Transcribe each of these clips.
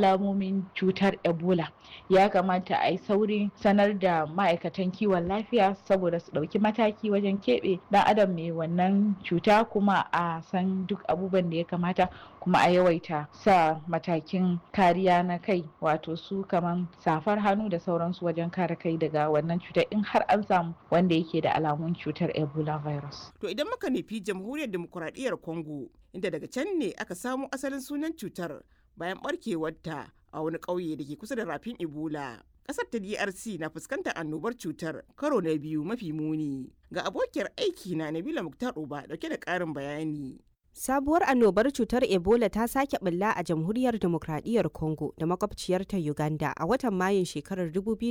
alamomin cutar ebola ya kamata a yi saurin sanar da ma'aikatan kiwon lafiya saboda su ɗauki mataki wajen keɓe ɗan adam mai wannan cuta kuma a san duk abubuwan da ya kamata kuma a yawaita sa matakin kariya na kai wato su kaman safar hannu da sauransu wajen kare kai daga wannan cutar in har an samu wanda yake da alamun cutar ebola virus To idan muka nufi jamhuriyar demokuraɗiyyar Congo inda daga can ne aka samo asalin sunan cutar bayan barkewarta a wani ƙauye da ke kusa da rafin Ebola. Ƙasar ta DRC na fuskantar annobar cutar karo na biyu mafi muni. Ga abokiyar aiki na Nabila Muktar Uba dauke da ƙarin bayani. Sabuwar annobar cutar Ebola ta sake bulla a jamhuriyar demokradiyyar Congo da makwabciyarta Uganda a watan Mayun shekarar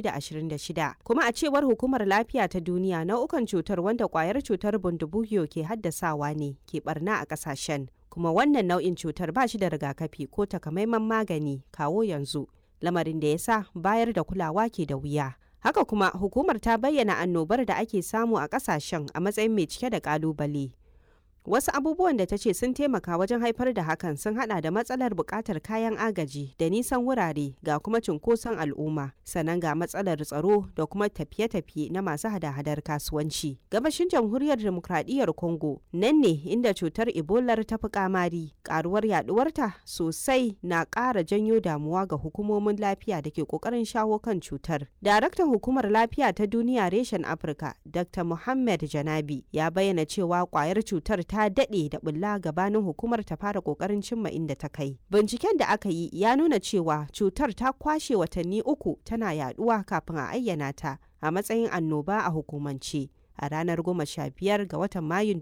2026. Kuma a cewar hukumar lafiya ta duniya nau'ukan cutar wanda kwayar cutar bundubugiyo ke haddasawa ne ke barna a kasashen. Kuma wannan nau'in cutar ba shi da rigakafi ko takamaiman magani kawo yanzu. Lamarin da ya sa bayar da kulawa ke da wuya. Haka kuma hukumar ta bayyana annobar da ake samu a kasashen a matsayin mai cike da kalubale. Wasu abubuwan da ta ce sun taimaka wajen haifar da hakan sun hada da matsalar buƙatar kayan agaji da nisan wurare ga kuma cunkoson al'umma, sannan ga matsalar tsaro da kuma tafiye-tafiye na masu hada-hadar kasuwanci. Gabashin jamhuriyar demokradiyyar Congo nan ne inda cutar Ebola ta fi kamari, karuwar yaduwarta sosai na ƙara janyo damuwa ga hukumomin lafiya da ke ƙoƙarin shawo kan cutar. Daraktan hukumar lafiya ta duniya reshen Afirka, Dr. Muhammad Janabi, ya bayyana cewa kwayar cutar ta daɗe da bulla gabanin hukumar ta fara ƙoƙarin cimma inda ta kai. Binciken da aka yi ya nuna cewa cutar ta kwashe watanni uku tana yaduwa kafin a ayyana ta a matsayin annoba a hukumance. a ranar 15 ga watan Mayun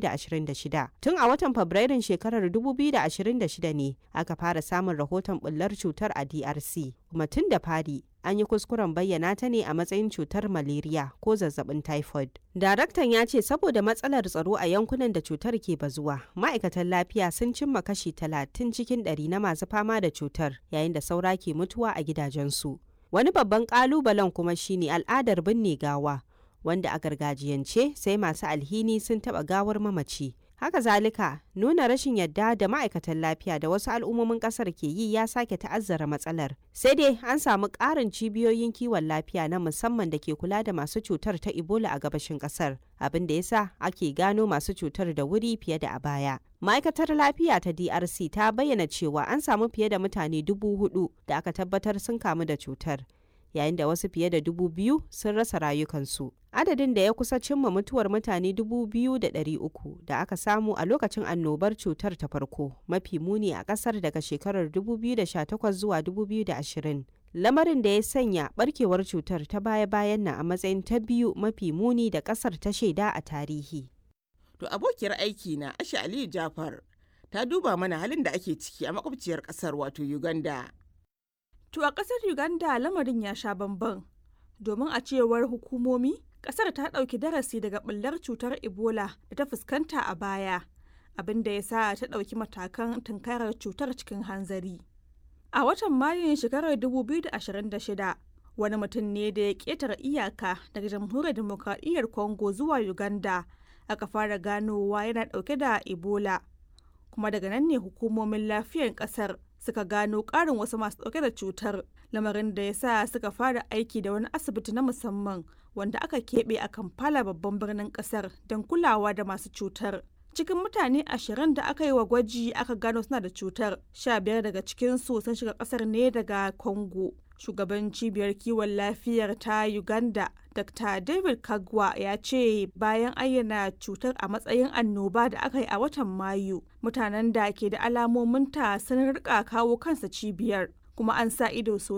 2026. Tun a watan Fabrairun shekarar 2026 ne aka fara samun rahoton bullar cutar a DRC. Kuma tun da fari an yi kuskuren bayyana ta ne a matsayin cutar malaria ko zazzabin typhoid. Daraktan ya ce saboda matsalar tsaro a yankunan da cutar ke bazuwa, ma'aikatan lafiya sun cimma kashi 30 cikin 100 na masu fama da cutar yayin da saura ke mutuwa a gidajensu. Wani babban ƙalubalen kuma shine al'adar binne gawa. wanda a gargajiyance sai masu alhini sun taɓa gawar mamaci. Haka zalika nuna rashin yadda da ma'aikatan lafiya da wasu al'ummomin ƙasar ke yi ya sake ta'azzara matsalar. Sai dai an samu ƙarin cibiyoyin kiwon lafiya na musamman da ke kula da masu cutar ta Ebola a gabashin ƙasar, abin da yasa ake gano masu cutar da wuri fiye da a baya. Ma'aikatar lafiya ta DRC ta bayyana cewa an samu fiye da mutane dubu hudu da aka tabbatar sun kamu da cutar. yayin da wasu fiye da dubu biyu sun rasa rayukansu. Adadin da ya kusa cimma mutuwar mutane dubu biyu da ɗari uku da aka samu a lokacin annobar cutar ta farko mafi muni a ƙasar daga shekarar 2018 zuwa 2020. Lamarin da ya sanya barkewar cutar ta baya-bayan nan a matsayin ta biyu mafi muni da ƙasar ta shaida a tarihi. To abokiyar aiki na Asha Aliyu Jafar ta duba mana halin da ake ciki a makwabciyar ƙasar wato Uganda. To a ƙasar Uganda lamarin ya sha bamban. Domin a cewar hukumomi, ƙasar ta ɗauki darasi daga ɓullar cutar Ebola da ta fuskanta a baya, abin da ya sa ta ɗauki matakan tunkarar cutar cikin hanzari. A watan Mayun shekarar 2026, wani mutum ne da ya ƙetare iyaka daga jamhuriyar demokradiyyar Congo zuwa Uganda, aka fara ganowa yana ɗauke da Ebola. Kuma daga nan ne hukumomin lafiyar ƙasar suka gano ƙarin wasu masu ɗauke da cutar lamarin da ya sa suka fara aiki da wani asibiti na musamman wanda aka keɓe a kampala babban birnin ƙasar don kulawa da masu cutar cikin mutane ashirin da aka yi wa gwaji aka gano suna da cutar sha biyar daga cikinsu sun shiga ƙasar ne daga congo shugaban cibiyar kiwon lafiyar ta uganda dr david kagwa ya ce bayan ayyana cutar a matsayin annoba da aka yi a watan mayu mutanen da ke da alamominta sun rika kawo kansa cibiyar kuma an sa ido sosai